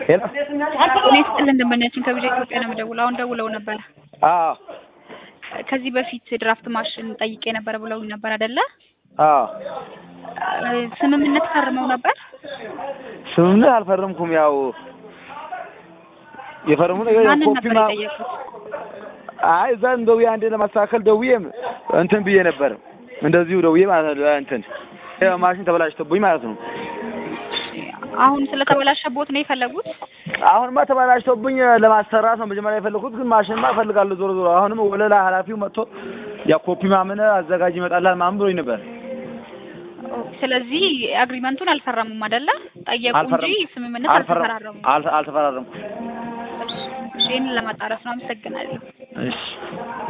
ሄሎ እኔ ስጥልን ደንበኛችን ከቢጃ ኢትዮጵያ ነው የምደውለው። አሁን ደውለው ነበረ። አዎ ከዚህ በፊት ድራፍት ማሽን ጠይቄ ነበር ብለውኝ ነበር አይደለ? አዎ ስምምነት ፈርመው ነበር። ስምምነት አልፈረምኩም። ያው የፈረሙ ነገር ያው ማንን ኮፒ ነበር ማ የጠየቁት? አይ እዛ ደውዬ አንዴ ለማስተካከል ደውዬም እንትን ብዬ ነበር። እንደዚሁ ደውዬ ማለት ነው እንትን ያው ማሽን ተበላሽቶብኝ ማለት ነው። አሁን ስለተበላሸቦት ነው የፈለጉት? አሁንማ ተበላሽቶብኝ ለማሰራት ነው መጀመሪያ የፈለኩት፣ ግን ማሽንማ እፈልጋለሁ ዞሮ ዞሮ። አሁንም ወለላ ኃላፊው መጥቶ ያ ኮፒ ማምን አዘጋጅ ይመጣላል ማምን ብሎኝ ነበር። ስለዚህ አግሪመንቱን አልፈረሙም አይደለ? ጠየቁ እንጂ አልፈረምኩም። ስምምነት አልፈረም- አልተፈራረሙም። አል- አልተፈራረምኩም። እሺ፣ ይህንን ለማጣራት ነው። አመሰግናለሁ። እሺ